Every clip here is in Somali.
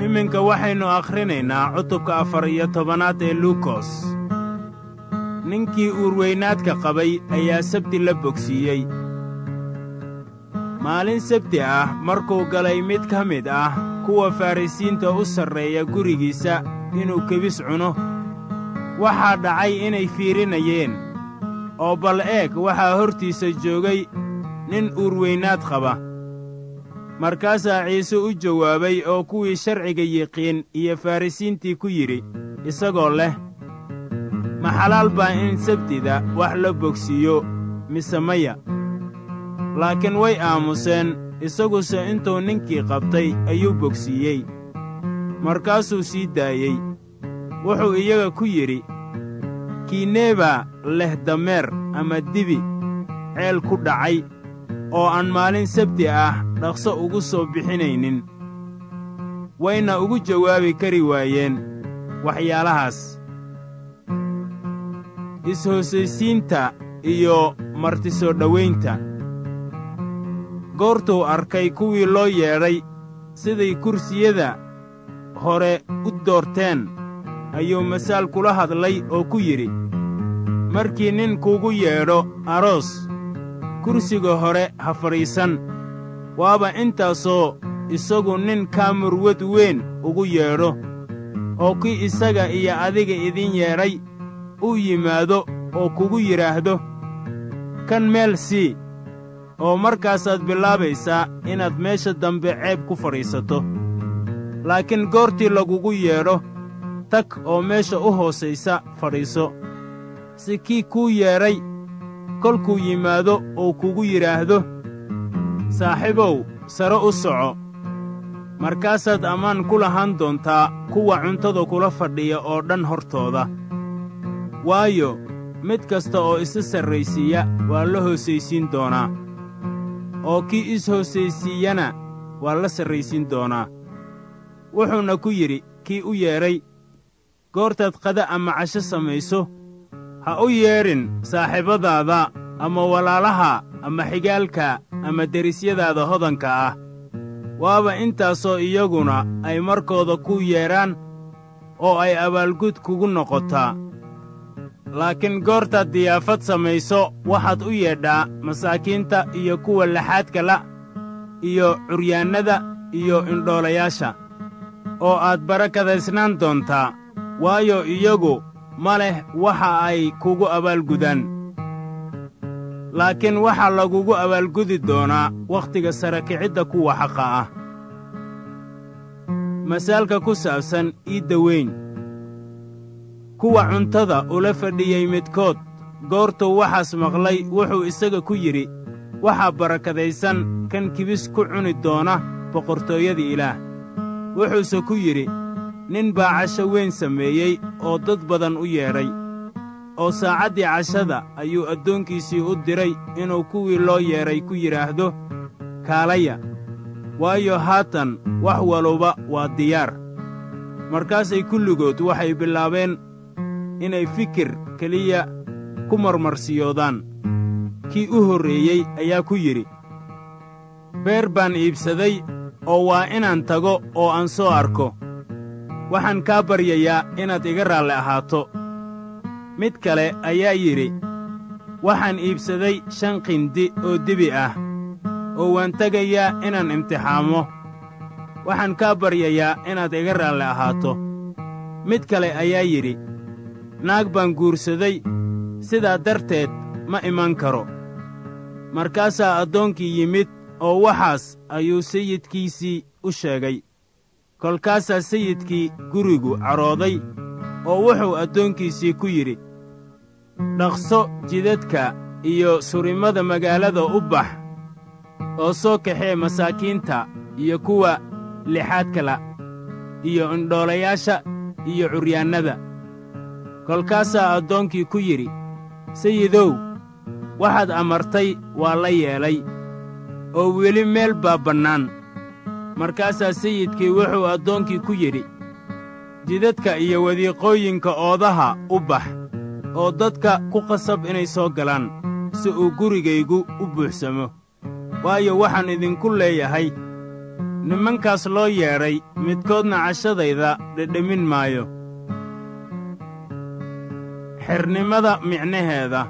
iminka waxaynu akhrinaynaa cutubka afar iyo tobanaad ee luukos ninkii uurweynaadka qabay ayaa sabti la bogsiiyey maalin sabti ah markuu galay mid ka mid ah kuwa farrisiinta u sarreeya gurigiisa inuu kebis cuno waxaa dhacay inay fiirinayeen oo bal eeg waxaa hortiisa joogay nin uurweynaad qaba markaasaa ciise u jawaabay oo kuwii sharciga yiqiin iyo farrisiintii ku yidhi isagoo leh ma xalaal baa in sabtida wax la bogsiiyo mise maya laakiin way aamuseen isaguse intuu ninkii qabtay ayuu bogsiiyey markaasuu sii daayey wuxuu iyaga ku yidhi kiineebaa leh dameer ama dibi ceel ku dhacay oo aan maalin sabti ah dhaqso ugu soo bixinaynin wayna ugu jawaabi kari waayeen waxyaalahaas is-hoosaysiinta iyo martisoo dhowaynta goortuu arkay kuwii loo yeedhay siday kursiyada hore u doorteen ayuu masaal kula hadlay oo ku yidhi markii nin kuugu yeedho aroos kursiga hore ha fadhiisan waaba intaasoo isagu nin kaa murwad weyn ugu yeedho oo kii isaga iyo adiga idin yeedhay uu yimaado oo kugu yidhaahdo kan meel sii oo markaasaad bilaabaysaa inaad meesha dambe ceeb ku fadhiisato laakiin goortii lagugu yeedho tag oo meesha u hoosaysa fadhiiso si kii kuu yeedhay kolkuu yimaado uu kugu yidhaahdo saaxiibow sare u soco markaasaad ammaan ku lahaan doontaa kuwa cuntada kula fadhiya oo dhan hortooda waayo mid kasta oo isa sarraysiiya waa la hoosaysiin doonaa oo kii is-hoosaysiiyana waa la sarraysiin doonaa wuxuuna ku yidhi kii u yeedhay goortaad qada ama casho samayso ha u yeedhin saaxiibadaada ama walaalaha ama xigaalka ama derisyadaada hodanka ah waaba intaasoo iyaguna ay markooda ku yeedhaan oo ay abaalgud kugu noqotaa laakiin goortaad diyaafad samayso waxaad u yeedhaa masaakiinta iyo kuwa laxaadka la iyo curyaannada iyo indhoolayaasha oo aad barakadaysnaan doontaa waayo iyagu ma leh waxa ay kugu abaalgudaan laakiin waxaa lagugu abaalgudi doonaa wakhtiga sara kicidda kuwa xaqa ah masaalka ku saabsan iidda weyn kuwa cuntada ula fadhiyey midkood goortuu waxaas maqlay wuxuu isaga ku yidhi waxaa barakadaysan kan kibis ku cuni doona boqortooyada ilaah wuxuuse ku yidhi nin baa casho weyn sameeyey oo dad badan u yeedhay oo saacaddii cashada ayuu addoonkiisii u diray inuu kuwii loo yeedhay ku yidhaahdo kaalaya waayo haatan wax waluba waa diyaar markaasay kulligood waxay bilaabeen inay fikir keliya ku marmarsiyoodaan kii u horreeyey ayaa ku yidhi beer baan iibsaday oo waa inaan tago oo aan soo arko waxaan kaa baryayaa inaad iga raalli ahaato mid kale ayaa yidhi waxaan iibsaday shan qindi oo dibi ah oo waan tegayaa inaan imtixaamo waxaan kaa baryayaa inaad iga raalli ahaato mid kale ayaa yidhi naag baan guursaday sidaa darteed ma iman karo markaasaa addoonkii yimid oo waxaas ayuu sayidkiisii u sheegay kolkaasaa sayidkii gurigu cadhooday oo wuxuu addoonkiisii ku yidhi dhaqso jidadka iyo surimmada magaalada u bax oo soo kaxee masaakiinta iyo kuwa lixaadkala iyo indhoolayaasha iyo curyaannada kolkaasaa addoonkii ku yidhi sayidow waxaad amartay waa la yeelay oo weli meel baa bannaan markaasaa sayidkii wuxuu addoonkii ku yidhi jidadka iyo wadiiqooyinka oodaha u bax oo dadka ku qasab inay soo galaan si uu gurigaygu u buuxsamo waayo waxaan idinku leeyahay nimankaas loo yeedhay midkoodna cashadayda dhedhemin maayo xirnimada micnaheeda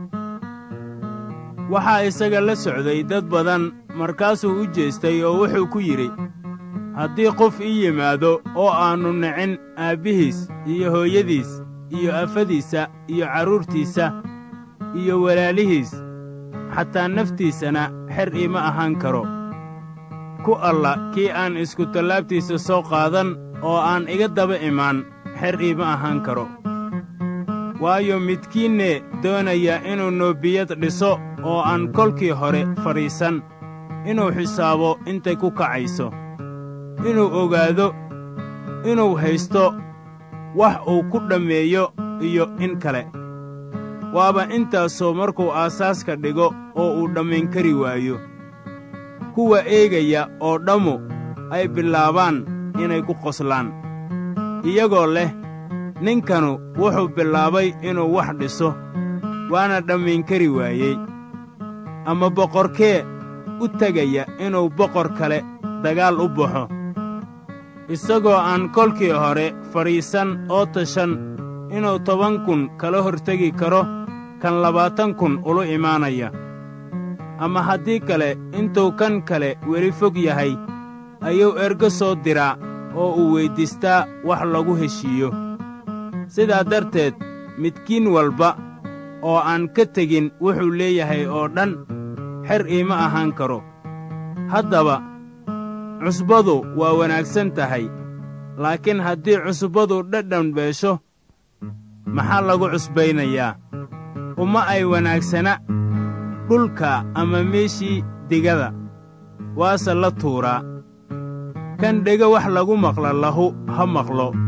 waxaa isaga la socday dad badan markaasuu u jeestay oo wuxuu ku yidhi haddii qof ii yimaado oo aannu nicin aabbihiis iyo hooyadiis iyo afadiisa iyo carruurtiisa iyo walaalihiis xataa naftiisana xer iima ahaan karo ku alla kii aan iskutallaabtiisa soo qaadan oo aan iga daba imaan xer iima ahaan karo waayo midkiinne doonaya inuu noobiyad dhiso oo aan kolkii hore fadhiisan inuu xisaabo intay ku kacayso inuu ogaado inuu haysto wax uu ku dhammeeyo iyo in kale waaba intaasoo markuu aasaaska dhigo oo uu dhammayn kari waayo kuwa eegaya oo dhammu ay bilaabaan inay ku qoslaan iyagoo leh ninkanu wuxuu bilaabay inuu wax dhiso waana dhammayn kari waayey ama boqorkee u tegaya inuu boqor kale dagaal u baxo isagoo aan kolkii hore fadhiisan oo tashan inuu toban kun kala hortegi karo kan labaatan kun ulu imaanaya ama haddii kale intuu kan kale weli fog yahay ayuu ergo soo diraa oo uu weyddiistaa wax lagu heshiiyo sidaa darteed midkiin walba oo aan ka tegin wuxuu leeyahay oo dhan xer iima ahaan karo haddaba cusbadu waa wanaagsan tahay laakiin haddii cusbadu dhadhan beesho maxaa lagu cusbaynayaa uma ay wanaagsana dhulka ama meeshii digada waase la tuuraa kan dhega wax lagu maqla lahu ha maqlo